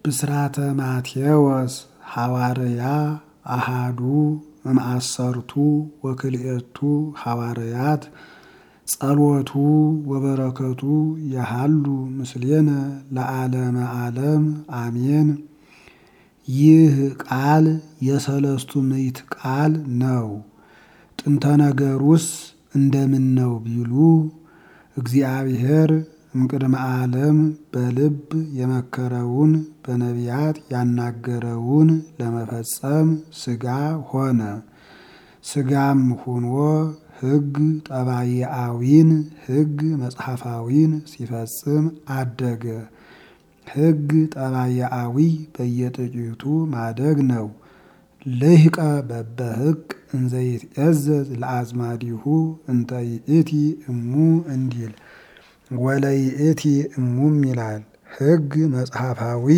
ብስራተ ማቴዎስ ሐዋርያ አሃዱ እምአሰርቱ ወክልኤቱ ሐዋርያት ጸሎቱ ወበረከቱ ያሃሉ ምስሌነ ለዓለመ ዓለም አሜን። ይህ ቃል የሰለስቱ ምዕት ቃል ነው። ጥንተ ነገሩስ እንደምን ነው ቢሉ እግዚአብሔር እምቅድመ ዓለም በልብ የመከረውን በነቢያት ያናገረውን ለመፈጸም ሥጋ ሆነ። ሥጋም ሆኖ ሕግ ጠባይአዊን ሕግ መጽሐፋዊን ሲፈጽም አደገ። ሕግ ጠባይአዊ በየጥቂቱ ማደግ ነው። ልህቀ በበሕቅ እንዘይትእዘዝ ለአዝማዲሁ እንተ ይእቲ እሙ እንዲል ወለይእቲ እሙም ይላል። ሕግ መጽሐፋዊ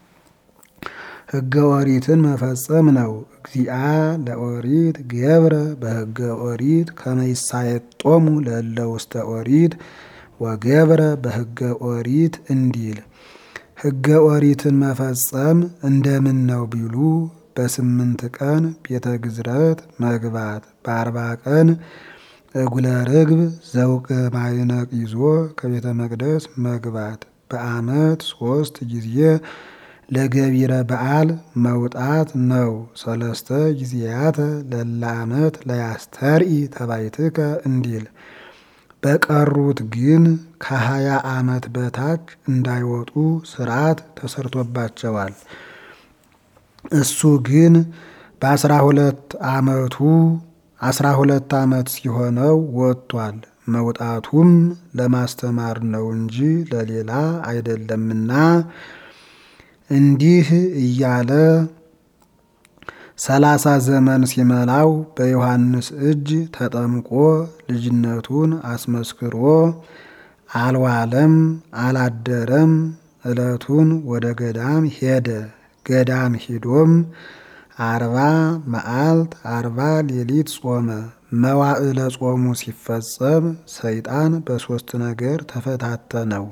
ሕገ ኦሪትን መፈጸም ነው። እግዚአ ለኦሪት ገብረ በሕገ ኦሪት ከመይሳየጦሙ ለእለ ውስተ ኦሪት ወገብረ በሕገ ኦሪት እንዲል ሕገ ኦሪትን መፈጸም እንደምን ነው ቢሉ በስምንት ቀን ቤተ ግዝረት መግባት፣ በአርባ ቀን እጉለ ርግብ ዘውቅ ማይነቅ ይዞ ከቤተ መቅደስ መግባት፣ በዓመት ሶስት ጊዜ ለገቢረ በዓል መውጣት ነው። ሰለስተ ጊዜያተ ለለ ዓመት ለያስተርኢ ተባይትከ እንዲል በቀሩት ግን ከሀያ ዓመት በታች እንዳይወጡ ስርዓት ተሰርቶባቸዋል። እሱ ግን በአስራ ሁለት ዓመቱ አስራ ሁለት ዓመት ሲሆነው ወጥቷል። መውጣቱም ለማስተማር ነው እንጂ ለሌላ አይደለምና እንዲህ እያለ ሰላሳ ዘመን ሲመላው በዮሐንስ እጅ ተጠምቆ ልጅነቱን አስመስክሮ አልዋለም አላደረም። ዕለቱን ወደ ገዳም ሄደ። ገዳም ሂዶም አርባ መዓልት አርባ ሌሊት ጾመ። መዋዕለ ጾሙ ሲፈጸም ሰይጣን በሦስት ነገር ተፈታተነው።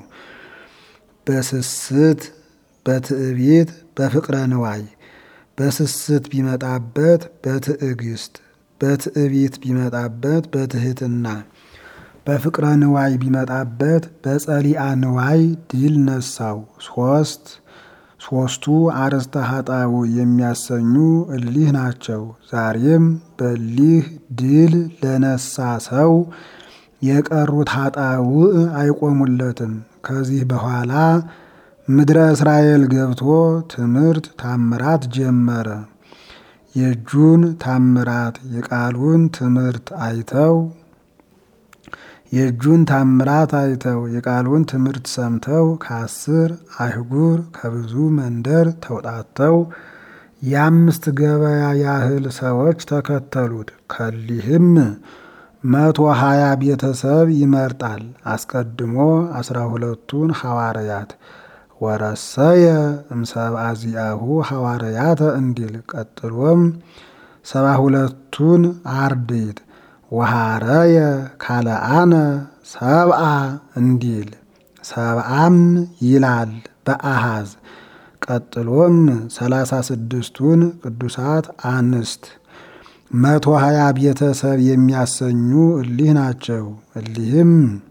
በስስት በትዕቢት በፍቅረ ንዋይ። በስስት ቢመጣበት በትዕግስት፣ በትዕቢት ቢመጣበት በትህትና፣ በፍቅረ ንዋይ ቢመጣበት በጸሊአ ንዋይ ድል ነሳው። ሶስት ሶስቱ አርእስተ ኃጣው የሚያሰኙ እሊህ ናቸው። ዛሬም በሊህ ድል ለነሳ ሰው የቀሩት ኃጣው አይቆሙለትም። ከዚህ በኋላ ምድረ እስራኤል ገብቶ ትምህርት ታምራት ጀመረ። የእጁን ታምራት የቃሉን ትምህርት አይተው የእጁን ታምራት አይተው የቃሉን ትምህርት ሰምተው ከአስር አህጉር ከብዙ መንደር ተውጣተው የአምስት ገበያ ያህል ሰዎች ተከተሉት። ከሊህም መቶ ሀያ ቤተሰብ ይመርጣል። አስቀድሞ አስራ ሁለቱን ሐዋርያት ወረሰየ እምሰብአ ዚአሁ ሐዋርያተ እንዲል ቀጥሎም ሰባ ሁለቱን አርድእት ወሃረየ ካልአነ ሰብአ እንዲል ሰብአም ይላል በአሃዝ ቀጥሎም ሰላሳ ስድስቱን ቅዱሳት አንስት መቶ ሀያ ቤተሰብ የሚያሰኙ እሊህ ናቸው። እሊህም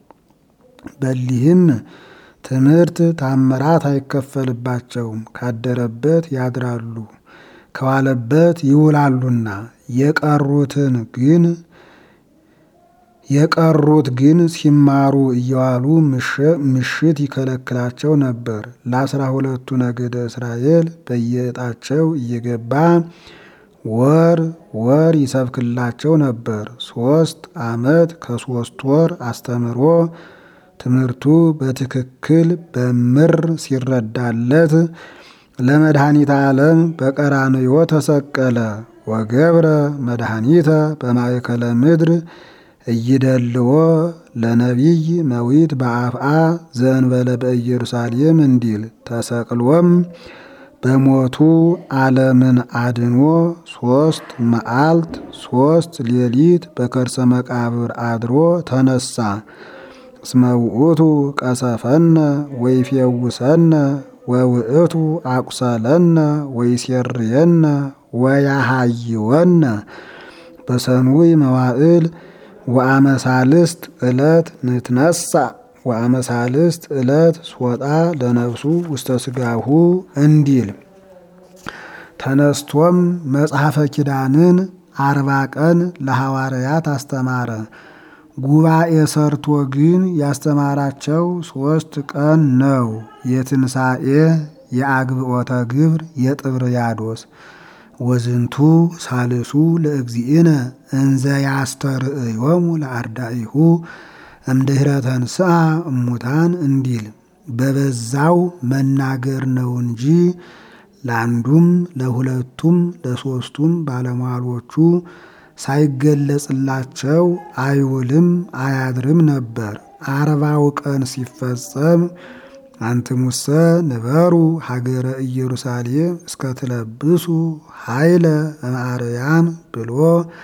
በሊህም ትምህርት ታምራት አይከፈልባቸውም። ካደረበት ያድራሉ፣ ከዋለበት ይውላሉና የቀሩትን ግን የቀሩት ግን ሲማሩ እየዋሉ ምሽት ይከለክላቸው ነበር። ለአስራ ሁለቱ ነገደ እስራኤል በየዕጣቸው እየገባ ወር ወር ይሰብክላቸው ነበር። ሶስት ዓመት ከሶስት ወር አስተምሮ ትምህርቱ በትክክል በምር ሲረዳለት ለመድኃኒተ ዓለም በቀራንዮ ተሰቀለ። ወገብረ መድኃኒተ በማእከለ ምድር እይደልዎ ለነቢይ መዊት በአፍአ ዘእንበለ በኢየሩሳሌም እንዲል ተሰቅሎም በሞቱ ዓለምን አድኖ ሶስት መዓልት ሶስት ሌሊት በከርሰ መቃብር አድሮ ተነሳ። እስመ ውእቱ ቀሰፈነ ወይፌውሰነ ወውእቱ አቁሰለነ ወይሴርየነ ወያሃይወነ በሰኑይ መዋዕል ወአመሳልስት ዕለት ንትነሳ ወአመሳልስት ዕለት ስወጣ ለነፍሱ ውስተ ስጋሁ እንዲል ተነስቶም መጽሐፈ ኪዳንን አርባ ቀን ለሐዋርያት አስተማረ። ጉባኤ ሰርቶ ግን ያስተማራቸው ሦስት ቀን ነው። የትንሣኤ፣ የአግብኦተ ግብር፣ የጥብርያዶስ ወዝንቱ ሳልሱ ለእግዚእነ እንዘ ያስተርእዮሙ ለአርዳኢሁ እምድኅረ ተንሥአ እሙታን እንዲል በበዛው መናገር ነው እንጂ ለአንዱም ለሁለቱም ለሦስቱም ባለሟሎቹ ሳይገለጽላቸው አይውልም አያድርም ነበር። አርባው ቀን ሲፈጸም አንትሙሰ ንበሩ ሀገረ ኢየሩሳሌም እስከ ትለብሱ ኃይለ እምአርያም ብሎ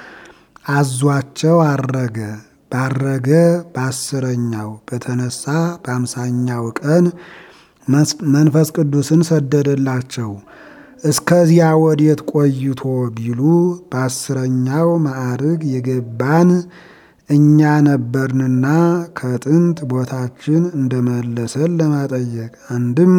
አዟቸው አረገ። ባረገ በአስረኛው በተነሳ በአምሳኛው ቀን መንፈስ ቅዱስን ሰደደላቸው። እስከዚያ ወዴት ቆይቶ ቢሉ በአስረኛው ማዕርግ የገባን እኛ ነበርንና ከጥንት ቦታችን እንደመለሰን ለማጠየቅ አንድም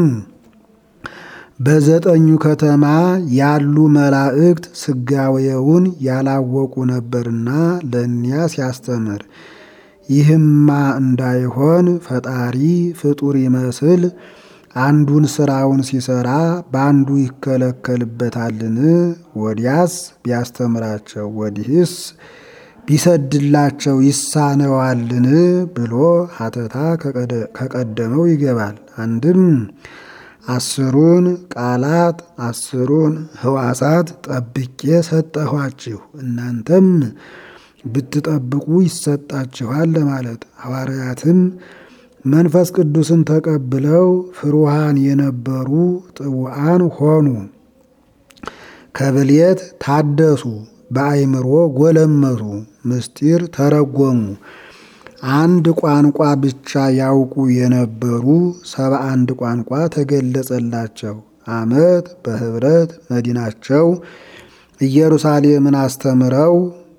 በዘጠኙ ከተማ ያሉ መላእክት ስጋዌውን ያላወቁ ነበርና ለእኒያ ሲያስተምር፣ ይህማ እንዳይሆን ፈጣሪ ፍጡር ይመስል አንዱን ስራውን ሲሰራ በአንዱ ይከለከልበታልን? ወዲያስ ቢያስተምራቸው ወዲህስ ቢሰድላቸው ይሳነዋልን? ብሎ ሀተታ ከቀደመው ይገባል። አንድም አስሩን ቃላት አስሩን ህዋሳት ጠብቄ ሰጠኋችሁ እናንተም ብትጠብቁ ይሰጣችኋል ለማለት ሐዋርያትም መንፈስ ቅዱስን ተቀብለው ፍሩሃን የነበሩ ጥቡዓን ሆኑ። ከብሌት ታደሱ፣ በአይምሮ ጎለመሱ፣ ምስጢር ተረጎሙ። አንድ ቋንቋ ብቻ ያውቁ የነበሩ ሰባ አንድ ቋንቋ ተገለጸላቸው። ዓመት በህብረት መዲናቸው ኢየሩሳሌምን አስተምረው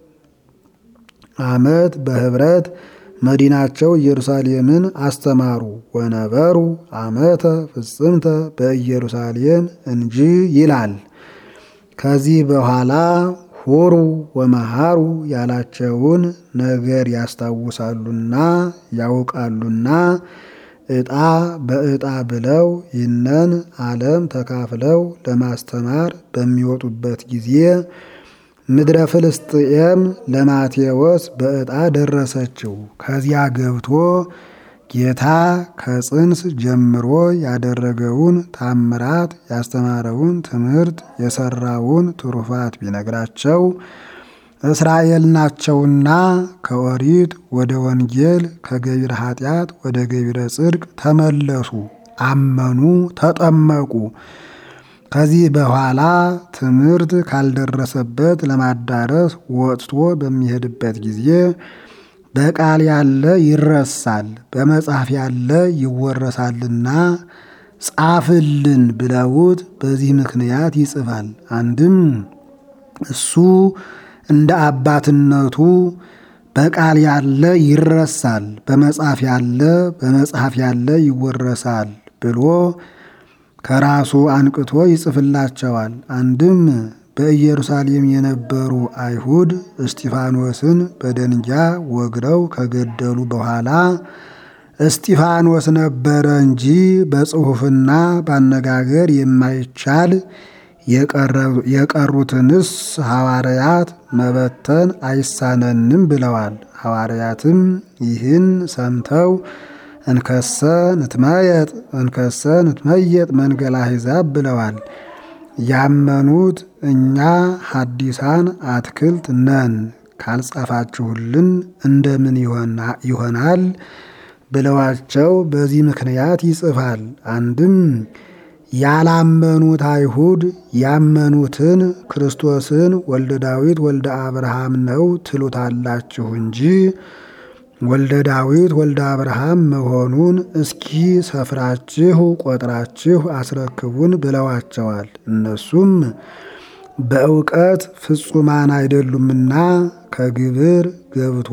ዓመት በህብረት መዲናቸው ኢየሩሳሌምን አስተማሩ። ወነበሩ ዓመተ ፍጽምተ በኢየሩሳሌም እንጂ ይላል። ከዚህ በኋላ ሁሩ ወመሃሩ ያላቸውን ነገር ያስታውሳሉና ያውቃሉና ዕጣ በዕጣ ብለው ይህንን ዓለም ተካፍለው ለማስተማር በሚወጡበት ጊዜ ምድረ ፍልስጥኤም ለማቴዎስ በዕጣ ደረሰችው። ከዚያ ገብቶ ጌታ ከጽንስ ጀምሮ ያደረገውን ታምራት፣ ያስተማረውን ትምህርት፣ የሰራውን ትሩፋት ቢነግራቸው እስራኤል ናቸውና ከኦሪት ወደ ወንጌል ከገቢረ ኃጢአት ወደ ገቢረ ጽድቅ ተመለሱ፣ አመኑ፣ ተጠመቁ። ከዚህ በኋላ ትምህርት ካልደረሰበት ለማዳረስ ወጥቶ በሚሄድበት ጊዜ በቃል ያለ ይረሳል፣ በመጽሐፍ ያለ ይወረሳልና ጻፍልን ብለውት በዚህ ምክንያት ይጽፋል። አንድም እሱ እንደ አባትነቱ በቃል ያለ ይረሳል፣ በመጽሐፍ ያለ በመጽሐፍ ያለ ይወረሳል ብሎ ከራሱ አንቅቶ ይጽፍላቸዋል። አንድም በኢየሩሳሌም የነበሩ አይሁድ እስጢፋኖስን በደንጃ ወግረው ከገደሉ በኋላ እስጢፋኖስ ነበረ እንጂ በጽሑፍና ባነጋገር የማይቻል የቀሩትንስ ሐዋርያት መበተን አይሳነንም ብለዋል። ሐዋርያትም ይህን ሰምተው እንከሰ ንትመየጥ እንከሰ ንትመየጥ መንገላ አሕዛብ ብለዋል። ያመኑት እኛ ሐዲሳን አትክልት ነን ካልጻፋችሁልን እንደምን ይሆናል ብለዋቸው በዚህ ምክንያት ይጽፋል። አንድም ያላመኑት አይሁድ ያመኑትን ክርስቶስን ወልደ ዳዊት ወልደ አብርሃም ነው ትሉታላችሁ እንጂ ወልደ ዳዊት ወልደ አብርሃም መሆኑን እስኪ ሰፍራችሁ ቆጥራችሁ አስረክቡን ብለዋቸዋል። እነሱም በእውቀት ፍጹማን አይደሉምና ከግብር ገብቶ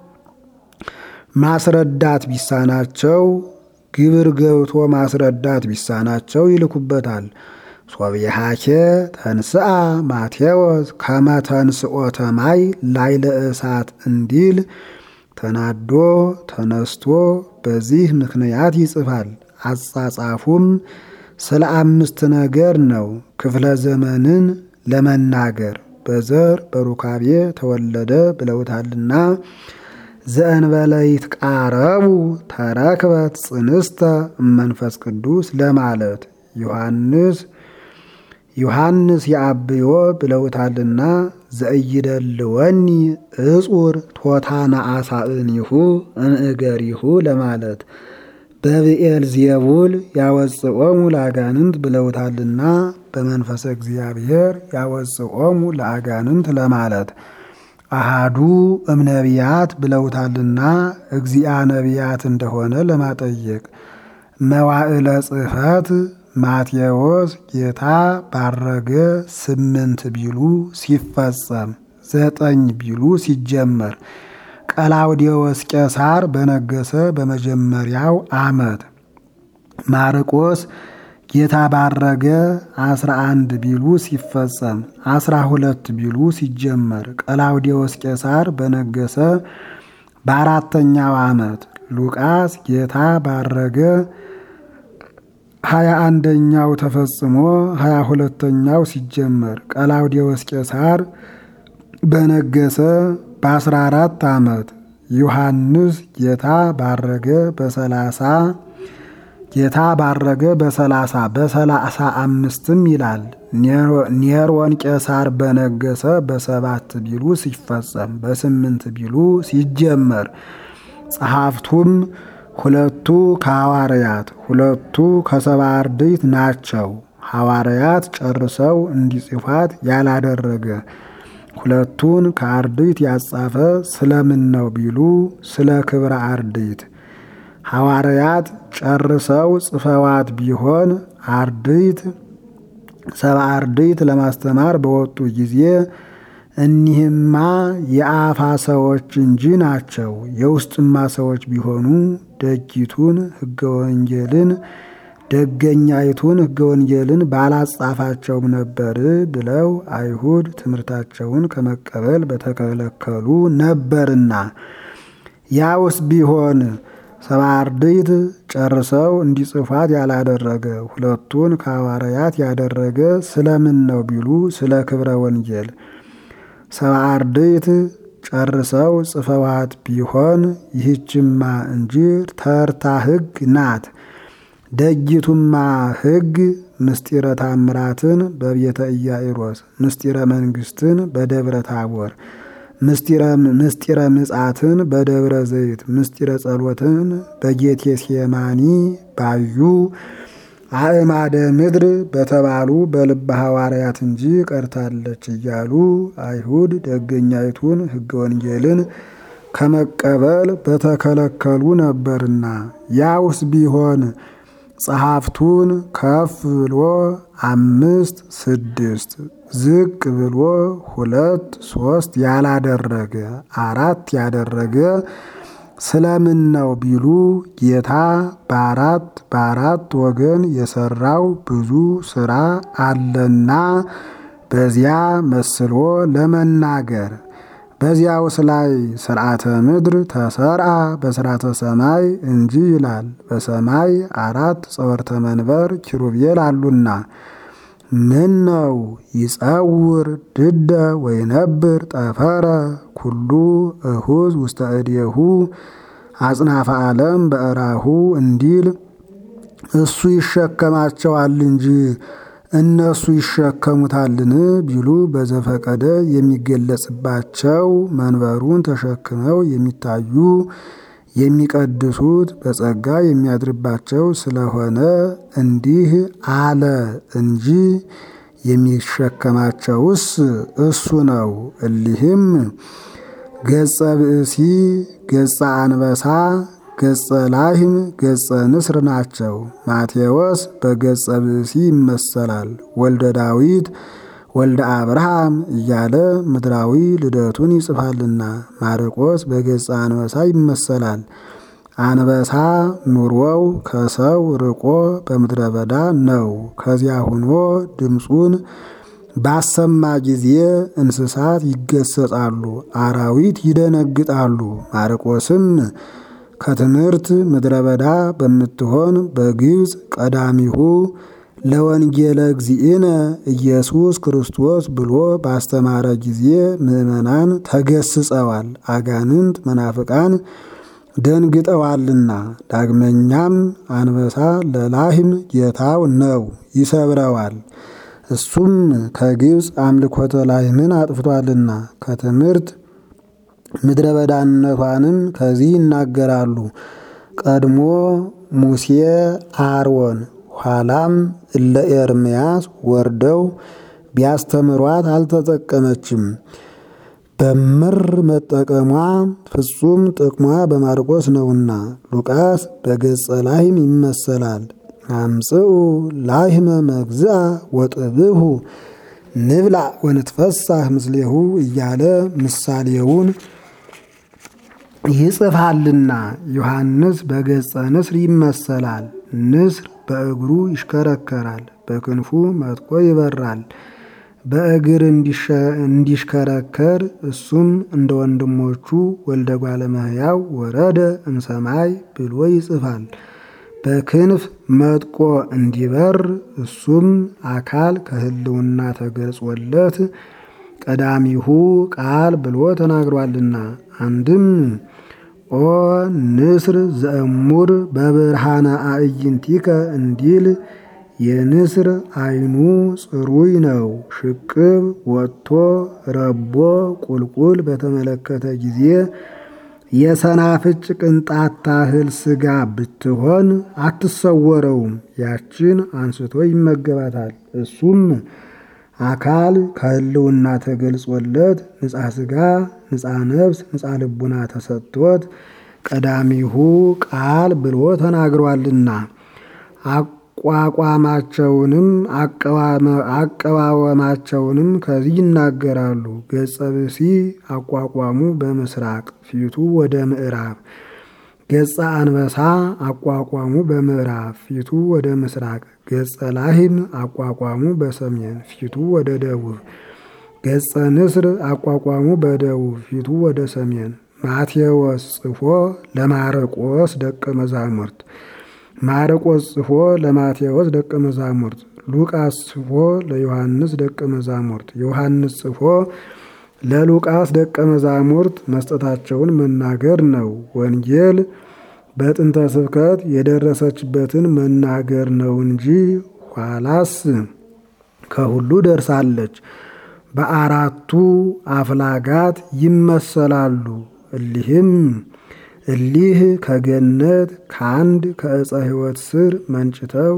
ማስረዳት ቢሳናቸው ግብር ገብቶ ማስረዳት ቢሳናቸው ይልኩበታል። ሶብየሃኬ ተንስአ ማቴዎስ ከመ ተንስኦተ ማይ ላዕለ እሳት እንዲል ተናዶ ተነስቶ በዚህ ምክንያት ይጽፋል። አጻጻፉም ስለ አምስት ነገር ነው። ክፍለ ዘመንን ለመናገር በዘር በሩካቤ ተወለደ ብለውታልና ዘእንበለ ይትቃረቡ ተረክበት ጽንስተ እመንፈስ ቅዱስ ለማለት ዮሐንስ ዮሐንስ የአብዮ ብለውታልና ዘእይደልወኒ እጹር ቶታና አሳእኒሁ እንእገሪሁ ለማለት በብኤል ዜቡል ያወፅኦሙ ለአጋንንት ብለውታልና በመንፈሰ እግዚአብሔር ያወፅኦሙ ለአጋንንት ለማለት አሃዱ እምነቢያት ብለውታልና እግዚአ ነቢያት እንደሆነ ለማጠየቅ መዋዕለ ጽሕፈት ማቴዎስ ጌታ ባረገ ስምንት ቢሉ ሲፈጸም ዘጠኝ ቢሉ ሲጀመር ቀላውዴዎስ ቄሳር በነገሰ በመጀመሪያው ዓመት ማርቆስ ጌታ ባረገ አስራ አንድ ቢሉ ሲፈጸም አስራ ሁለት ቢሉ ሲጀመር ቀላውዴዎስ ቄሳር በነገሰ በአራተኛው ዓመት ሉቃስ ጌታ ባረገ ሀያ አንደኛው ተፈጽሞ ሀያ ሁለተኛው ሲጀመር ቀላውዴዎስ ቄሳር በነገሰ በአስራ አራት ዓመት ዮሐንስ ጌታ ባረገ በሰላሳ ጌታ ባረገ በሰላሳ በሰላሳ አምስትም ይላል። ኔሮን ቄሳር በነገሰ በሰባት ቢሉ ሲፈጸም በስምንት ቢሉ ሲጀመር ጸሐፍቱም ሁለቱ ከሐዋርያት ሁለቱ ከሰባ አርድእት ናቸው። ሐዋርያት ጨርሰው እንዲጽፏት ያላደረገ ሁለቱን ከአርድእት ያጻፈ ስለምን ነው ቢሉ ስለ ክብረ አርድእት ሐዋርያት ጨርሰው ጽፈዋት ቢሆን አርድእት ሰባ አርድእት ለማስተማር በወጡ ጊዜ እኒህማ የአፋ ሰዎች እንጂ ናቸው። የውስጥማ ሰዎች ቢሆኑ ደጊቱን ሕገ ወንጌልን ደገኛይቱን ሕገ ወንጌልን ባላጻፋቸውም ነበር ብለው አይሁድ ትምህርታቸውን ከመቀበል በተከለከሉ ነበርና ያውስ ቢሆን ሰባ አርድእት ጨርሰው እንዲጽፏት ያላደረገ ሁለቱን ከሐዋርያት ያደረገ ስለምን ነው ቢሉ ስለ ክብረ ወንጌል ሰባ አርድእት ጨርሰው ጽፈዋት ቢሆን ይህችማ እንጂ ተርታ ሕግ ናት። ደጊቱማ ሕግ ምስጢረ ታምራትን በቤተ ኢያኢሮስ፣ ምስጢረ መንግስትን በደብረ ታቦር፣ ምስጢረ ምጻትን በደብረ ዘይት፣ ምስጢረ ጸሎትን በጌቴ ሴማኒ ባዩ አእማደ ምድር በተባሉ በልበ ሐዋርያት እንጂ ቀርታለች እያሉ አይሁድ ደገኛይቱን ሕገ ወንጌልን ከመቀበል በተከለከሉ ነበርና ያውስ ቢሆን ጸሐፍቱን ከፍ ብሎ አምስት ስድስት ዝቅ ብሎ ሁለት ሶስት ያላደረገ አራት ያደረገ ስለምን ነው ቢሉ ጌታ በአራት በአራት ወገን የሰራው ብዙ ስራ አለና በዚያ መስሎ ለመናገር በዚያውስ ላይ ስርዓተ ምድር ተሰርአ በስርዓተ ሰማይ እንጂ ይላል። በሰማይ አራት ጸወርተ መንበር ኪሩቤል አሉና ምን ነው ይጸውር ድደ ወይነብር ጠፈረ ኩሉ እሁዝ ውስተ እዴሁ አጽናፈ ዓለም በእራሁ እንዲል እሱ ይሸከማቸዋል እንጂ እነሱ ይሸከሙታልን ቢሉ በዘፈቀደ የሚገለጽባቸው መንበሩን ተሸክመው የሚታዩ የሚቀድሱት በጸጋ የሚያድርባቸው ስለሆነ እንዲህ አለ እንጂ የሚሸከማቸውስ እሱ ነው። እሊህም ገጸ ብእሲ፣ ገጸ አንበሳ፣ ገጸ ላህም፣ ገጸ ንስር ናቸው። ማቴዎስ በገጸ ብእሲ ይመሰላል። ወልደ ዳዊት ወልደ አብርሃም እያለ ምድራዊ ልደቱን ይጽፋልና። ማርቆስ በገጸ አንበሳ ይመሰላል። አንበሳ ኑሮው ከሰው ርቆ በምድረ በዳ ነው። ከዚያ ሆኖ ድምፁን ባሰማ ጊዜ እንስሳት ይገሰጻሉ፣ አራዊት ይደነግጣሉ። ማርቆስም ከትምህርት ምድረ በዳ በምትሆን በግብፅ ቀዳሚሁ ለወንጌለ እግዚእነ ኢየሱስ ክርስቶስ ብሎ ባስተማረ ጊዜ ምዕመናን ተገስጸዋል፣ አጋንንት መናፍቃን ደንግጠዋልና። ዳግመኛም አንበሳ ለላህም ጌታው ነው፣ ይሰብረዋል። እሱም ከግብፅ አምልኮተ ላህምን አጥፍቷልና ከትምህርት ምድረ በዳነቷንም ከዚህ ይናገራሉ። ቀድሞ ሙሴ አሮን ኋላም እለ ኤርምያስ ወርደው ቢያስተምሯት አልተጠቀመችም። በምር መጠቀሟ ፍጹም ጥቅሟ በማርቆስ ነውና። ሉቃስ በገጸ ላህም ይመሰላል። አምጽኡ ላህመ መግዝአ ወጥብሁ ንብላ ወንትፈሳህ ምስሌሁ እያለ ምሳሌውን ይጽፋልና። ዮሐንስ በገጸ ንስር ይመሰላል። ንስር በእግሩ ይሽከረከራል፣ በክንፉ መጥቆ ይበራል። በእግር እንዲሽከረከር እሱም እንደ ወንድሞቹ ወልደ እጓለ እመሕያው ወረደ እምሰማይ ብሎ ይጽፋል። በክንፍ መጥቆ እንዲበር እሱም አካል ከሕልውና ተገልጾለት ቀዳሚሁ ቃል ብሎ ተናግሯልና። አንድም ኦ ንስር ዘእሙር በብርሃነ አዕይንቲከ እንዲል የንስር ዓይኑ ጽሩይ ነው። ሽቅብ ወጥቶ ረቦ ቁልቁል በተመለከተ ጊዜ የሰናፍጭ ቅንጣት ታህል ስጋ ብትሆን አትሰወረውም። ያችን አንስቶ ይመገባታል። እሱም አካል ከሕልውና ተገልጾለት ንጻ ስጋ፣ ንጻ ነፍስ፣ ንጻ ልቡና ተሰጥቶት ቀዳሚሁ ቃል ብሎ ተናግሯልና አቋቋማቸውንም አቀዋወማቸውንም ከዚህ ይናገራሉ። ገጸ ብእሲ አቋቋሙ በምስራቅ ፊቱ ወደ ምዕራብ፣ ገጸ አንበሳ አቋቋሙ በምዕራብ ፊቱ ወደ ምስራቅ፣ ገጸ ላህም አቋቋሙ በሰሜን ፊቱ ወደ ደቡብ፣ ገጸ ንስር አቋቋሙ በደቡብ ፊቱ ወደ ሰሜን። ማቴዎስ ጽፎ ለማርቆስ ደቀ መዛሙርት ማርቆስ ጽፎ ለማቴዎስ ደቀ መዛሙርት፣ ሉቃስ ጽፎ ለዮሐንስ ደቀ መዛሙርት፣ ዮሐንስ ጽፎ ለሉቃስ ደቀ መዛሙርት መስጠታቸውን መናገር ነው። ወንጌል በጥንተ ስብከት የደረሰችበትን መናገር ነው እንጂ ኋላስ ከሁሉ ደርሳለች። በአራቱ አፍላጋት ይመሰላሉ። እሊህም እሊህ ከገነት ከአንድ ከዕፀ ሕይወት ስር መንጭተው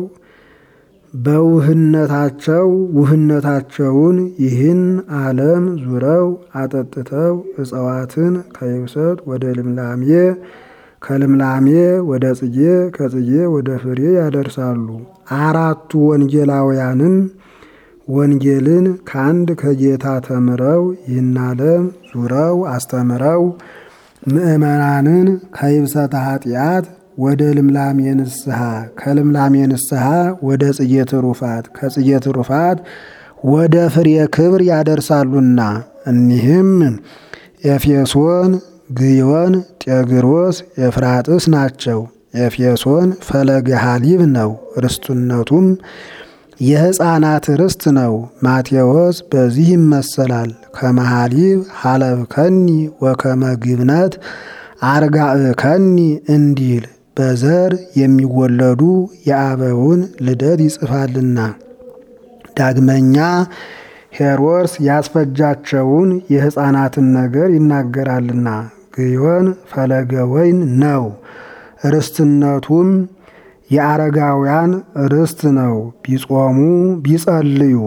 በውህነታቸው ውህነታቸውን ይህን ዓለም ዙረው አጠጥተው እጽዋትን ከይብሰት ወደ ልምላሜ ከልምላሜ ወደ ጽጌ ከጽጌ ወደ ፍሬ ያደርሳሉ። አራቱ ወንጌላውያንም ወንጌልን ከአንድ ከጌታ ተምረው ይህን ዓለም ዙረው አስተምረው ምእመናንን ከይብሰተ ኃጢአት ወደ ልምላሜ ንስሐ ከልምላሜ ንስሐ ወደ ጽጌ ትሩፋት ከጽጌ ትሩፋት ወደ ፍሬ ክብር ያደርሳሉና እኒህም ኤፌሶን፣ ግዮን፣ ጤግሮስ፣ ኤፍራጥስ ናቸው። ኤፌሶን ፈለገ ሐሊብ ነው። ርስትነቱም የሕፃናት ርስት ነው። ማቴዎስ በዚህ ይመሰላል። ከመሐሊብ ሐለብከኒ ወከመ ግብነት አርጋእከኒ እንዲል በዘር የሚወለዱ የአበውን ልደት ይጽፋልና። ዳግመኛ ሄሮድስ ያስፈጃቸውን የሕፃናትን ነገር ይናገራልና። ግዮን ፈለገ ወይን ነው። ርስትነቱም የአረጋውያን ርስት ነው። ቢጾሙ ቢጸልዩ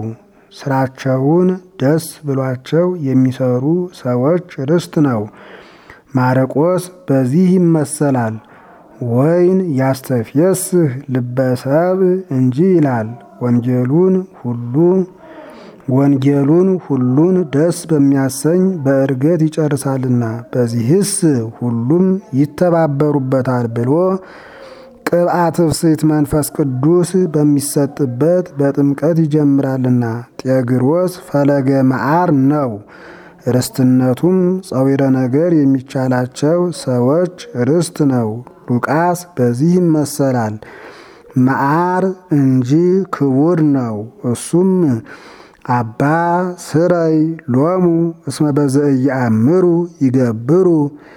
ስራቸውን ደስ ብሏቸው የሚሰሩ ሰዎች ርስት ነው። ማርቆስ በዚህ ይመሰላል። ወይን ያስተፍየስህ ልበሰብ እንጂ ይላል። ወንጌሉን ሁሉ ወንጌሉን ሁሉን ደስ በሚያሰኝ በእርገት ይጨርሳልና በዚህስ ሁሉም ይተባበሩበታል ብሎ ቅብአት ፍስሕት መንፈስ ቅዱስ በሚሰጥበት በጥምቀት ይጀምራልና። ጤግሮስ ፈለገ መዓር ነው። ርስትነቱም ጸዊረ ነገር የሚቻላቸው ሰዎች ርስት ነው። ሉቃስ በዚህ ይመሰላል። መዓር እንጂ ክቡር ነው። እሱም አባ ስረይ ሎሙ እስመ በዘኢየአምሩ ይገብሩ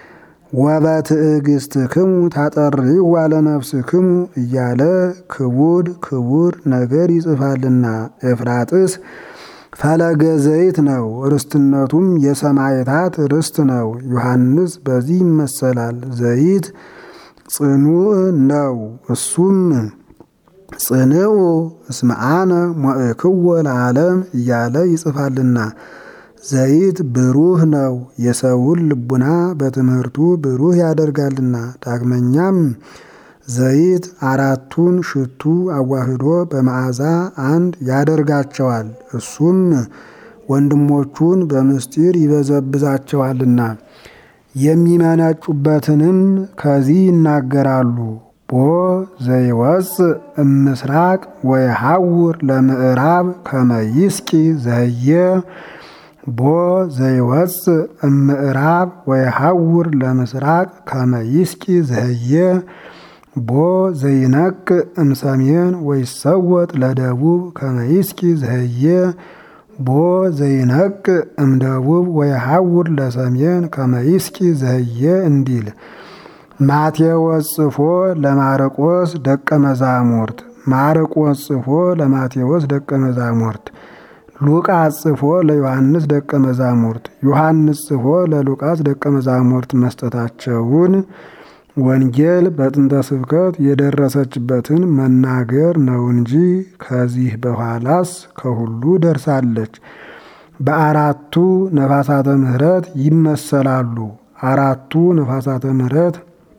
ወበትዕግሥትክሙ ታጠሪዋ ለነፍስክሙ እያለ ክቡድ ክቡር ነገር ይጽፋልና። ኤፍራጥስ ፈለገ ዘይት ነው። ርስትነቱም የሰማዕታት ርስት ነው። ዮሐንስ በዚህ ይመሰላል። ዘይት ጽኑዕ ነው። እሱም ጽንዑ እስመ አነ ሞእክዎ ለዓለም እያለ ይጽፋልና። ዘይት ብሩህ ነው። የሰውን ልቡና በትምህርቱ ብሩህ ያደርጋልና። ዳግመኛም ዘይት አራቱን ሽቱ አዋህዶ በመዓዛ አንድ ያደርጋቸዋል። እሱም ወንድሞቹን በምስጢር ይበዘብዛቸዋልና። የሚመነጩበትንም ከዚህ ይናገራሉ። ቦ ዘይወፅእ እምስራቅ ወየሐውር ለምዕራብ ከመይስቂ ዘህየ ቦ ዘይወፅእ እምዕራብ ወየሐውር ለምስራቅ ከመይስቂ ዘህየ ቦ ዘይነቅእ እምሰሜን ወይሰወጥ ለደቡብ ከመይስቂ ዘህየ ቦ ዘይነቅእ እምደቡብ ወየሐውር ለሰሜን ከመይስቂ ዘህየ እንዲል ማቴዎስ ጽፎ ለማርቆስ ደቀ መዛሙርት፣ ማርቆስ ጽፎ ለማቴዎስ ደቀ መዛሙርት፣ ሉቃስ ጽፎ ለዮሐንስ ደቀ መዛሙርት፣ ዮሐንስ ጽፎ ለሉቃስ ደቀ መዛሙርት መስጠታቸውን ወንጌል በጥንተ ስብከት የደረሰችበትን መናገር ነው እንጂ ከዚህ በኋላስ ከሁሉ ደርሳለች። በአራቱ ነፋሳተ ምሕረት ይመሰላሉ። አራቱ ነፋሳተ ምሕረት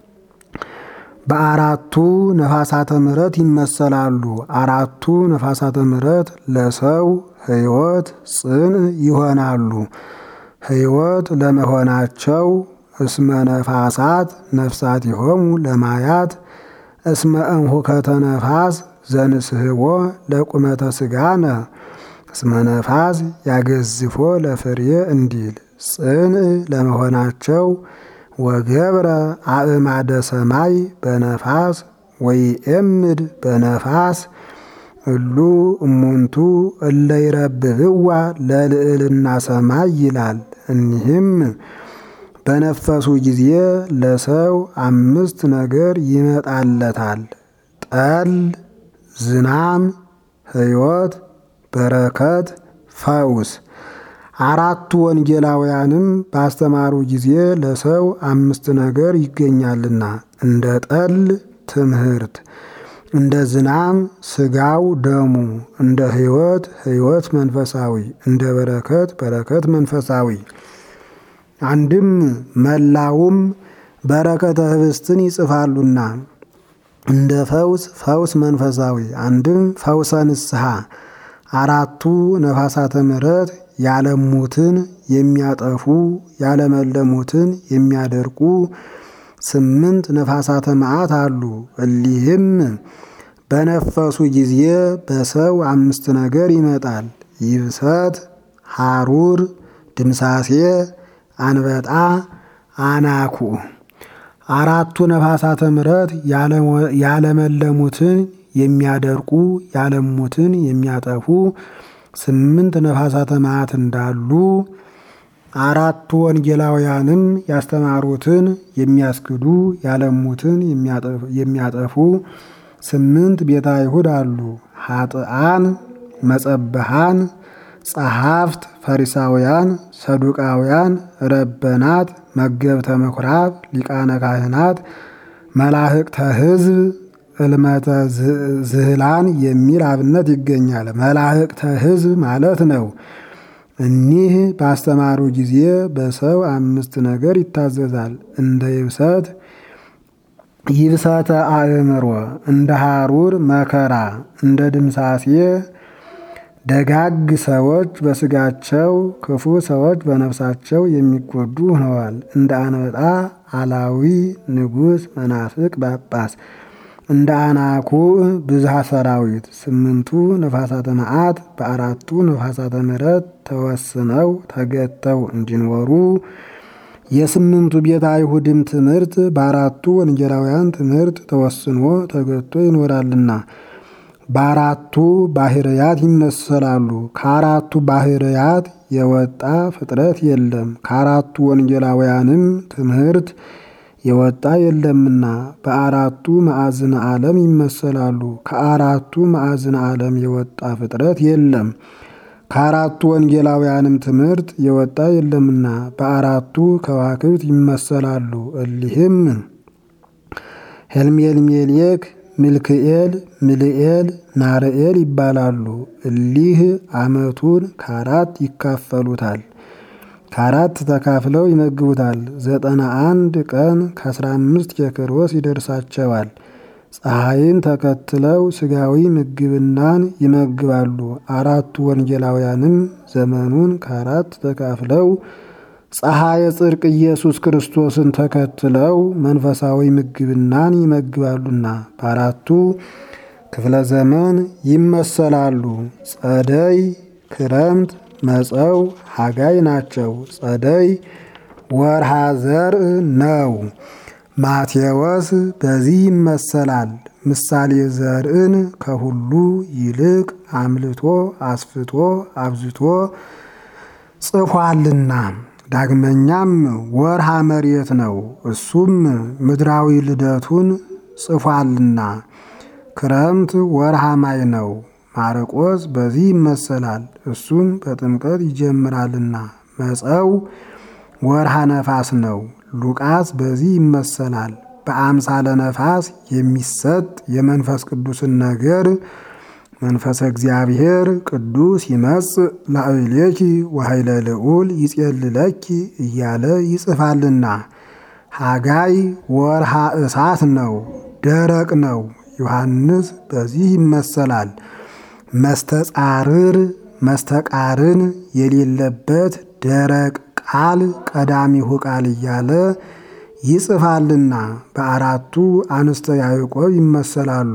በአራቱ ነፋሳተ ምሕረት ይመሰላሉ። አራቱ ነፋሳተ ምሕረት ለሰው ሕይወት ጽን ይሆናሉ። ሕይወት ለመሆናቸው እስመ ነፋሳት ነፍሳት ይሆሙ ለማያት እስመ እንሁከተ ነፋስ ዘንስህቦ ለቁመተ ስጋነ እስመ ነፋስ ያገዝፎ ለፍሬ እንዲል ጽን ለመሆናቸው ወገብረ አእማደ ሰማይ በነፋስ ወይኤምድ በነፋስ እሉ እሙንቱ እለ ይረብብዋ ለልዕልና ሰማይ ይላል። እኒህም በነፈሱ ጊዜ ለሰው አምስት ነገር ይመጣለታል። ጠል፣ ዝናም፣ ሕይወት፣ በረከት፣ ፈውስ። አራቱ ወንጌላውያንም ባስተማሩ ጊዜ ለሰው አምስት ነገር ይገኛልና እንደ ጠል ትምህርት፣ እንደ ዝናም ስጋው ደሙ፣ እንደ ሕይወት ሕይወት መንፈሳዊ፣ እንደ በረከት በረከት መንፈሳዊ። አንድም መላውም በረከተ ህብስትን ይጽፋሉና እንደ ፈውስ ፈውስ መንፈሳዊ፣ አንድም ፈውሰ ንስሐ። አራቱ ነፋሳተ ምሕረት ያለሙትን የሚያጠፉ ያለመለሙትን የሚያደርቁ ስምንት ነፋሳተ መዓት አሉ። እሊህም በነፈሱ ጊዜ በሰው አምስት ነገር ይመጣል። ይብሰት፣ ሐሩር፣ ድምሳሴ፣ አንበጣ፣ አናኩ። አራቱ ነፋሳተ ምሕረት ያለመለሙትን የሚያደርቁ ያለሙትን የሚያጠፉ ስምንት ነፋሳተ መዓት እንዳሉ አራቱ ወንጌላውያንም ያስተማሩትን የሚያስክዱ ያለሙትን የሚያጠፉ ስምንት ቤተ አይሁድ አሉ። ኃጥአን፣ መጸበሃን፣ ጸሐፍት፣ ፈሪሳውያን፣ ሰዱቃውያን፣ ረበናት፣ መገብተ ምኵራብ፣ ሊቃነ ካህናት፣ መላህቅተ ሕዝብ ጽልመተ ዝህላን የሚል አብነት ይገኛል። መላእክተ ሕዝብ ማለት ነው። እኒህ ባስተማሩ ጊዜ በሰው አምስት ነገር ይታዘዛል። እንደ ይብሰት ይብሰተ አእምሮ፣ እንደ ሐሩር መከራ፣ እንደ ድምሳሴ ደጋግ ሰዎች በስጋቸው ክፉ ሰዎች በነፍሳቸው የሚጎዱ ሆነዋል። እንደ አንበጣ አላዊ ንጉሥ መናፍቅ ጳጳስ፣ እንደ አናኩዕ ብዝሃ ሰራዊት ስምንቱ ነፋሳተ መዓት በአራቱ ነፋሳተ ምሕረት ተወስነው ተገተው እንዲኖሩ የስምንቱ ቤተ አይሁድም ትምህርት በአራቱ ወንጌላውያን ትምህርት ተወስኖ ተገቶ ይኖራልና በአራቱ ባህርያት ይመሰላሉ። ከአራቱ ባህርያት የወጣ ፍጥረት የለም። ከአራቱ ወንጌላውያንም ትምህርት የወጣ የለምና በአራቱ ማዕዝነ ዓለም ይመሰላሉ። ከአራቱ ማዕዝነ ዓለም የወጣ ፍጥረት የለም። ከአራቱ ወንጌላውያንም ትምህርት የወጣ የለምና በአራቱ ከዋክብት ይመሰላሉ። እሊህም ሄልሜልሜሌክ ሚልክኤል፣ ምልኤል፣ ናርኤል ይባላሉ። እሊህ ዓመቱን ከአራት ይካፈሉታል። ከአራት ተካፍለው ይመግቡታል። ዘጠና አንድ ቀን ከአስራ አምስት ኬክሮስ ይደርሳቸዋል። ፀሐይን ተከትለው ስጋዊ ምግብናን ይመግባሉ። አራቱ ወንጌላውያንም ዘመኑን ከአራት ተካፍለው ፀሐየ ጽድቅ ኢየሱስ ክርስቶስን ተከትለው መንፈሳዊ ምግብናን ይመግባሉና በአራቱ ክፍለ ዘመን ይመሰላሉ። ጸደይ፣ ክረምት፣ መጸው፣ ሐጋይ ናቸው። ጸደይ ወርሃ ዘርእ ነው። ማቴዎስ በዚህ ይመሰላል። ምሳሌ ዘርዕን ከሁሉ ይልቅ አምልቶ አስፍቶ አብዝቶ ጽፏልና። ዳግመኛም ወርሃ መሬት ነው። እሱም ምድራዊ ልደቱን ጽፏልና። ክረምት ወርሃ ማይ ነው። ማርቆስ በዚህ ይመሰላል። እሱም በጥምቀት ይጀምራልና። መጸው ወርሃ ነፋስ ነው። ሉቃስ በዚህ ይመሰላል። በአምሳለ ነፋስ የሚሰጥ የመንፈስ ቅዱስን ነገር መንፈሰ እግዚአብሔር ቅዱስ ይመጽእ ላዕሌኪ ወኃይለ ልዑል ይጼልለኪ እያለ ይጽፋልና። ሐጋይ ወርሃ እሳት ነው፣ ደረቅ ነው። ዮሐንስ በዚህ ይመሰላል። መስተጻርር መስተቃርን የሌለበት ደረቅ ቃል ቀዳሚሁ ቃል እያለ ይጽፋልና። በአራቱ አንስተ ያዕቆብ ይመሰላሉ።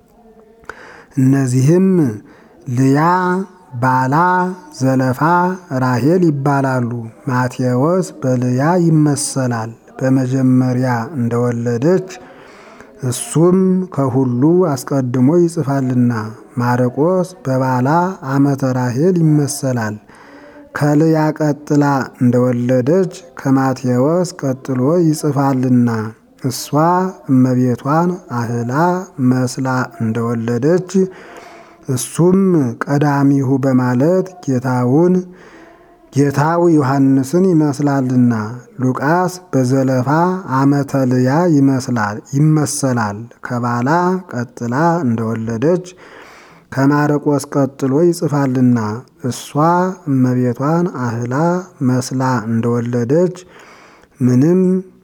እነዚህም ልያ፣ ባላ፣ ዘለፋ፣ ራሄል ይባላሉ። ማቴዎስ በልያ ይመሰላል በመጀመሪያ እንደወለደች እሱም ከሁሉ አስቀድሞ ይጽፋልና። ማርቆስ በባላ ዓመተ ራሄል ይመሰላል ከልያ ቀጥላ እንደወለደች ከማቴዎስ ቀጥሎ ይጽፋልና። እሷ እመቤቷን አህላ መስላ እንደወለደች እሱም ቀዳሚሁ በማለት ጌታውን ጌታው ዮሐንስን ይመስላልና። ሉቃስ በዘለፋ ዓመተ ልያ ይመስላል ይመሰላል ከባላ ቀጥላ እንደወለደች ከማርቆስ ቀጥሎ ይጽፋልና። እሷ እመቤቷን አህላ መስላ እንደወለደች ምንም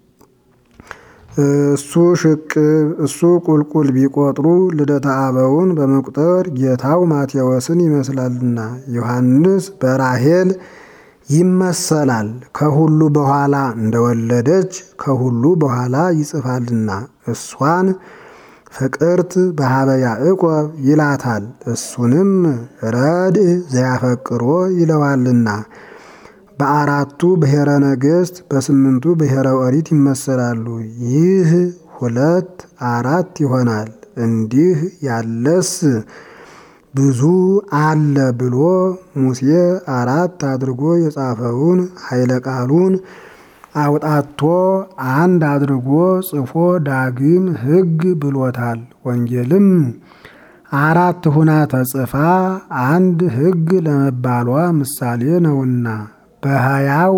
እሱ ሽቅብ እሱ ቁልቁል ቢቆጥሩ ልደተ አበውን በመቁጠር ጌታው ማቴዎስን ይመስላልና። ዮሐንስ በራሄል ይመሰላል ከሁሉ በኋላ እንደወለደች ከሁሉ በኋላ ይጽፋልና። እሷን ፍቅርት በሀበ ያዕቆብ ይላታል። እሱንም ረድእ ዘያፈቅሮ ይለዋልና። በአራቱ ብሔረ ነገሥት በስምንቱ ብሔረ ኦሪት ይመሰላሉ። ይህ ሁለት አራት ይሆናል። እንዲህ ያለስ ብዙ አለ ብሎ ሙሴ አራት አድርጎ የጻፈውን ኃይለ ቃሉን አውጣቶ አንድ አድርጎ ጽፎ ዳግም ሕግ ብሎታል። ወንጌልም አራት ሁና ተጽፋ አንድ ሕግ ለመባሏ ምሳሌ ነውና በሀያው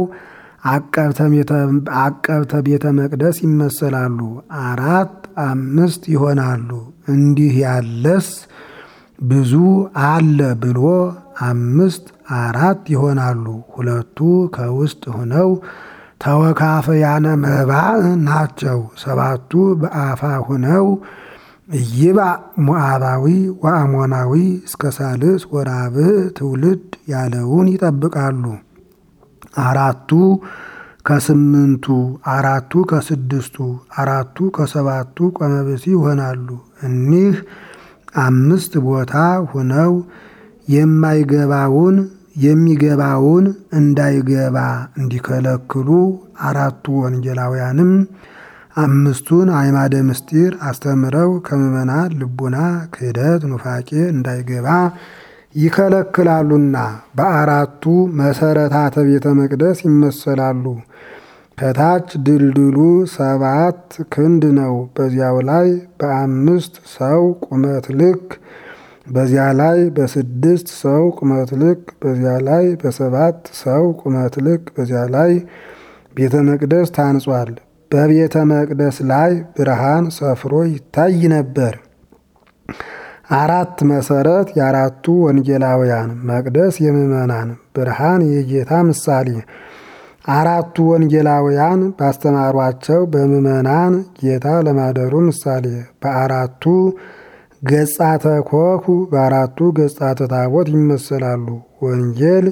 አቀብተ ቤተ መቅደስ ይመሰላሉ። አራት አምስት ይሆናሉ። እንዲህ ያለስ ብዙ አለ ብሎ አምስት አራት ይሆናሉ። ሁለቱ ከውስጥ ሆነው ተወካፈያነ መባዕ ናቸው። ሰባቱ በአፋ ሆነው ኢይባእ ሞዓባዊ ወአሞናዊ እስከ ሳልስ ወራብዕ ትውልድ ያለውን ይጠብቃሉ። አራቱ ከስምንቱ አራቱ ከስድስቱ አራቱ ከሰባቱ ቆመብሲ ይሆናሉ። እኒህ አምስት ቦታ ሆነው የማይገባውን የሚገባውን እንዳይገባ እንዲከለክሉ አራቱ ወንጌላውያንም አምስቱን አዕማደ ምስጢር አስተምረው ከምዕመናን ልቡና ክህደት ኑፋቄ እንዳይገባ ይከለክላሉና በአራቱ መሰረታተ ቤተ መቅደስ ይመሰላሉ። ከታች ድልድሉ ሰባት ክንድ ነው። በዚያው ላይ በአምስት ሰው ቁመት ልክ፣ በዚያ ላይ በስድስት ሰው ቁመት ልክ፣ በዚያ ላይ በሰባት ሰው ቁመት ልክ፣ በዚያ ላይ ቤተ መቅደስ ታንጿል። በቤተ መቅደስ ላይ ብርሃን ሰፍሮ ይታይ ነበር። አራት መሰረት የአራቱ ወንጌላውያን መቅደስ የምዕመናን ብርሃን የጌታ ምሳሌ አራቱ ወንጌላውያን ባስተማሯቸው በምዕመናን ጌታ ለማደሩ ምሳሌ በአራቱ ገጻተ ኮኩ በአራቱ ገጻተ ታቦት ይመሰላሉ። ወንጌል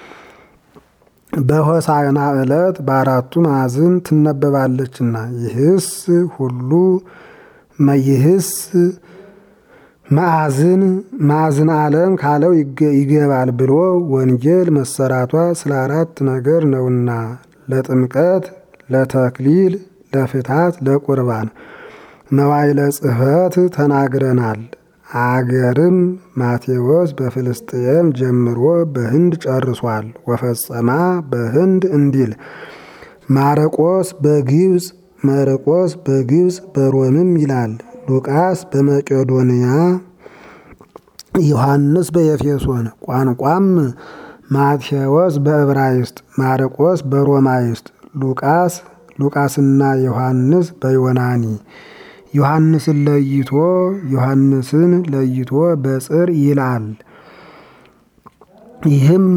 በሆሳዕና ዕለት በአራቱ ማዕዝን ትነበባለችና ይህስ ሁሉ ይህስ ማዕዝን ማዕዝን ዓለም ካለው ይገባል ብሎ ወንጌል መሰራቷ ስለ አራት ነገር ነውና ለጥምቀት፣ ለተክሊል፣ ለፍታት፣ ለቁርባን መዋዕለ ጽሕፈት ተናግረናል። አገርም ማቴዎስ በፍልስጥኤም ጀምሮ በህንድ ጨርሷል። ወፈጸማ በህንድ እንዲል ማረቆስ በግብፅ መርቆስ በግብፅ በሮምም ይላል። ሉቃስ በመቄዶንያ ዮሐንስ በኤፌሶን ቋንቋም ማቴዎስ በዕብራይስጥ ማርቆስ በሮማይስጥ ሉቃስ ሉቃስና ዮሐንስ በዮናኒ ዮሐንስን ለይቶ ዮሐንስን ለይቶ በጽር ይላል። ይህም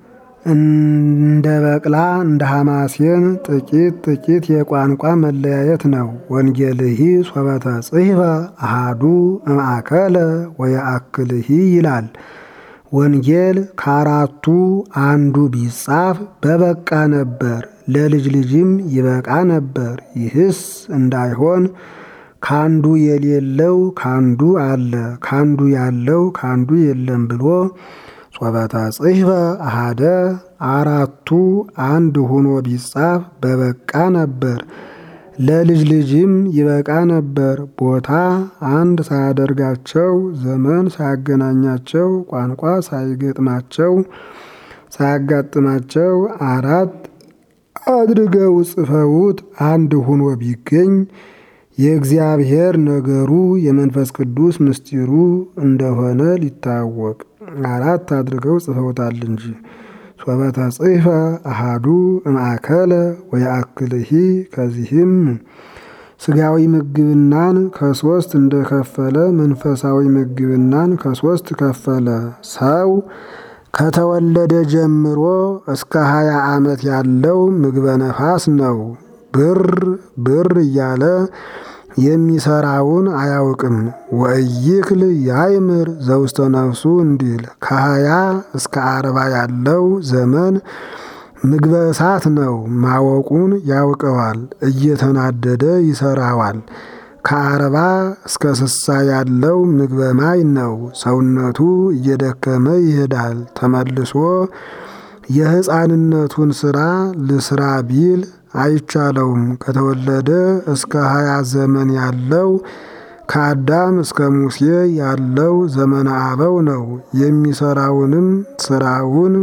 እንደ በቅላ እንደ ሐማሴን ጥቂት ጥቂት የቋንቋ መለያየት ነው። ወንጌልሂ ሶበተ ጽሕፈ አሃዱ እምአከለ ወየአክልሂ ይላል። ወንጌል ከአራቱ አንዱ ቢጻፍ በበቃ ነበር፣ ለልጅ ልጅም ይበቃ ነበር። ይህስ እንዳይሆን ካንዱ የሌለው ካንዱ አለ፣ ካንዱ ያለው ካንዱ የለም ብሎ ሶበተ ጽሕፈ አሃደ አራቱ አንድ ሆኖ ቢጻፍ በበቃ ነበር፣ ለልጅ ልጅም ይበቃ ነበር። ቦታ አንድ ሳያደርጋቸው፣ ዘመን ሳያገናኛቸው፣ ቋንቋ ሳይገጥማቸው ሳያጋጥማቸው አራት አድርገው ጽፈውት አንድ ሆኖ ቢገኝ የእግዚአብሔር ነገሩ የመንፈስ ቅዱስ ምስጢሩ እንደሆነ ሊታወቅ አራት አድርገው ጽፈውታል እንጂ። ሶበተ ጽሕፈ አሃዱ እምአከለ ወየአክልሂ ከዚህም ስጋዊ ምግብናን ከሶስት እንደከፈለ መንፈሳዊ ምግብናን ከሶስት ከፈለ። ሰው ከተወለደ ጀምሮ እስከ ሀያ ዓመት ያለው ምግበ ነፋስ ነው። ብር ብር እያለ የሚሰራውን አያውቅም። ወእይክል ያይምር ዘውስተ ነፍሱ እንዲል ከሀያ እስከ አርባ ያለው ዘመን ምግበ እሳት ነው። ማወቁን ያውቀዋል፣ እየተናደደ ይሰራዋል። ከአርባ እስከ ስሳ ያለው ምግበ ማይ ነው። ሰውነቱ እየደከመ ይሄዳል። ተመልሶ የሕፃንነቱን ስራ ልስራ ቢል አይቻለውም። ከተወለደ እስከ ሀያ ዘመን ያለው ከአዳም እስከ ሙሴ ያለው ዘመነ አበው ነው። የሚሰራውንም ስራውን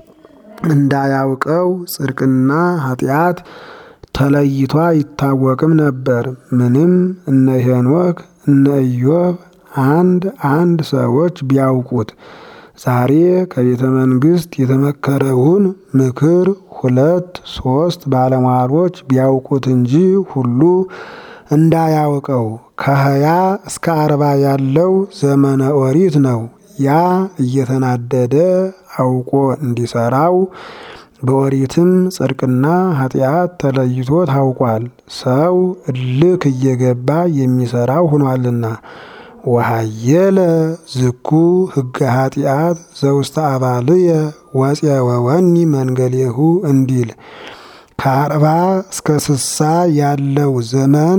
እንዳያውቀው ጽድቅና ኃጢአት ተለይቶ አይታወቅም ነበር። ምንም እነ ሄኖክ እነ ኢዮብ አንድ አንድ ሰዎች ቢያውቁት ዛሬ ከቤተ መንግስት የተመከረውን ምክር ሁለት ሶስት ባለሟሎች ቢያውቁት እንጂ ሁሉ እንዳያውቀው ከሀያ እስከ አርባ ያለው ዘመነ ኦሪት ነው። ያ እየተናደደ አውቆ እንዲሰራው በኦሪትም ጽድቅና ኃጢአት ተለይቶ ታውቋል። ሰው እልክ እየገባ የሚሰራው ሆኗልና ወሃየለ ዝኩ ሕገ ኃጢአት ዘውስተ አባልየ ወፄወወኒ መንገሌሁ እንዲል ከአርባ እስከ ስሳ ያለው ዘመን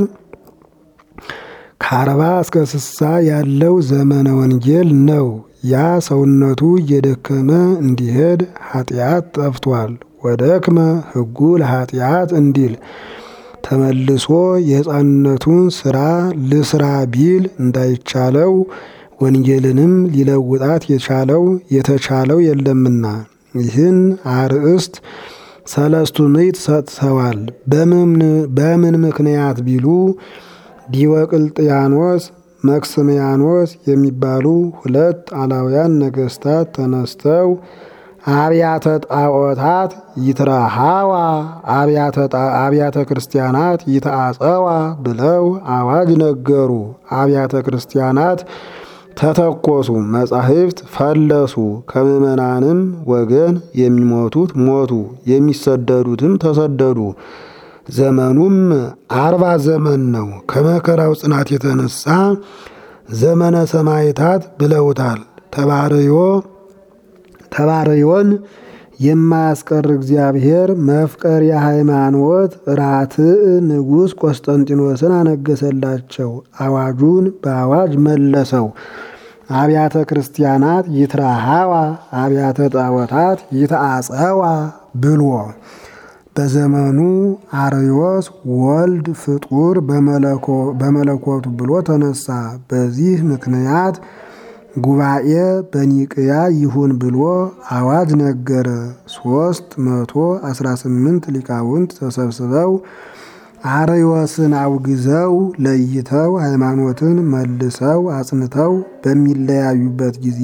ከአርባ እስከ ስሳ ያለው ዘመነ ወንጌል ነው። ያ ሰውነቱ እየደከመ እንዲሄድ ኃጢአት ጠፍቷል። ወደክመ ሕጉ ለኃጢአት እንዲል ተመልሶ የሕፃንነቱን ስራ ልስራ ቢል እንዳይቻለው ወንጌልንም ሊለውጣት የቻለው የተቻለው የለምና ይህን አርእስት ሰለስቱ ምዕት ሰጥተዋል። በምን ምክንያት ቢሉ ዲዮቅልጥያኖስ መክስምያኖስ የሚባሉ ሁለት አላውያን ነገስታት ተነስተው አብያተ ጣዖታት ይትረሃዋ አብያተ ክርስቲያናት ይተአጸዋ ብለው አዋጅ ነገሩ። አብያተ ክርስቲያናት ተተኮሱ፣ መጻሕፍት ፈለሱ። ከምዕመናንም ወገን የሚሞቱት ሞቱ፣ የሚሰደዱትም ተሰደዱ። ዘመኑም አርባ ዘመን ነው። ከመከራው ጽናት የተነሳ ዘመነ ሰማዕታት ብለውታል። ተባርዮ ተባርዮን የማያስቀር እግዚአብሔር መፍቀር የሃይማኖት ራትዕ ንጉሥ ቆስጠንጢኖስን አነገሰላቸው። አዋጁን በአዋጅ መለሰው። አብያተ ክርስቲያናት ይትራሃዋ አብያተ ጣዖታት ይተአጸዋ ብሎ በዘመኑ አርዮስ ወልድ ፍጡር በመለኮቱ ብሎ ተነሳ። በዚህ ምክንያት ጉባኤ በኒቅያ ይሁን ብሎ አዋጅ ነገረ። ሶስት መቶ አስራ ስምንት ሊቃውንት ተሰብስበው አርዮስን አውግዘው ለይተው ሃይማኖትን መልሰው አጽንተው በሚለያዩበት ጊዜ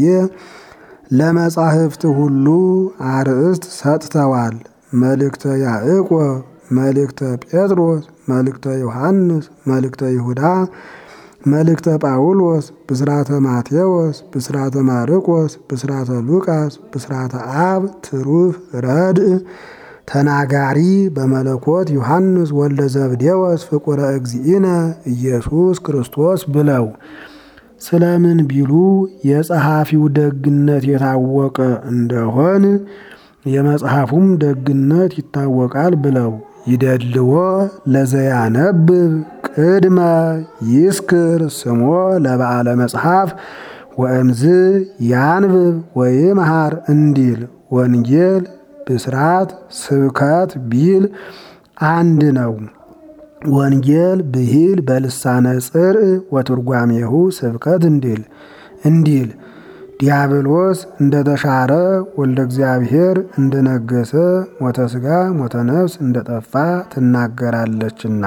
ለመጻሕፍት ሁሉ አርእስት ሰጥተዋል። መልእክተ ያዕቆብ፣ መልእክተ ጴጥሮስ፣ መልእክተ ዮሐንስ፣ መልእክተ ይሁዳ፣ መልእክተ ጳውሎስ፣ ብስራተ ማቴዎስ፣ ብስራተ ማርቆስ፣ ብስራተ ሉቃስ፣ ብስራተ አብ፣ ትሩፍ ረድእ፣ ተናጋሪ በመለኮት ዮሐንስ ወልደ ዘብዴዎስ ፍቁረ እግዚእነ ኢየሱስ ክርስቶስ ብለው ስለምን ቢሉ የጸሐፊው ደግነት የታወቀ እንደሆን የመጽሐፉም ደግነት ይታወቃል ብለው ይደልዎ ለዘያነብብ ቅድመ ይስክር ስሞ ለበዓለ መጽሐፍ ወእምዝ ያንብብ ወይምሃር እንዲል ወንጌል ብስራት ስብከት ቢል አንድ ነው። ወንጌል ብሂል በልሳነ ጽርእ ወትርጓሜሁ ስብከት እንዲል እንዲል ዲያብሎስ እንደተሻረ ወልደ እግዚአብሔር እንደነገሰ ሞተ ሥጋ ሞተ ነፍስ እንደጠፋ ትናገራለችና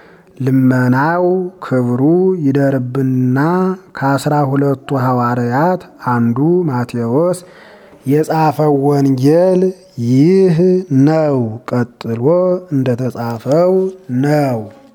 ልመናው ክብሩ ይደርብንና ከአስራ ሁለቱ ሐዋርያት አንዱ ማቴዎስ የጻፈው ወንጌል ይህ ነው። ቀጥሎ እንደተጻፈው ነው።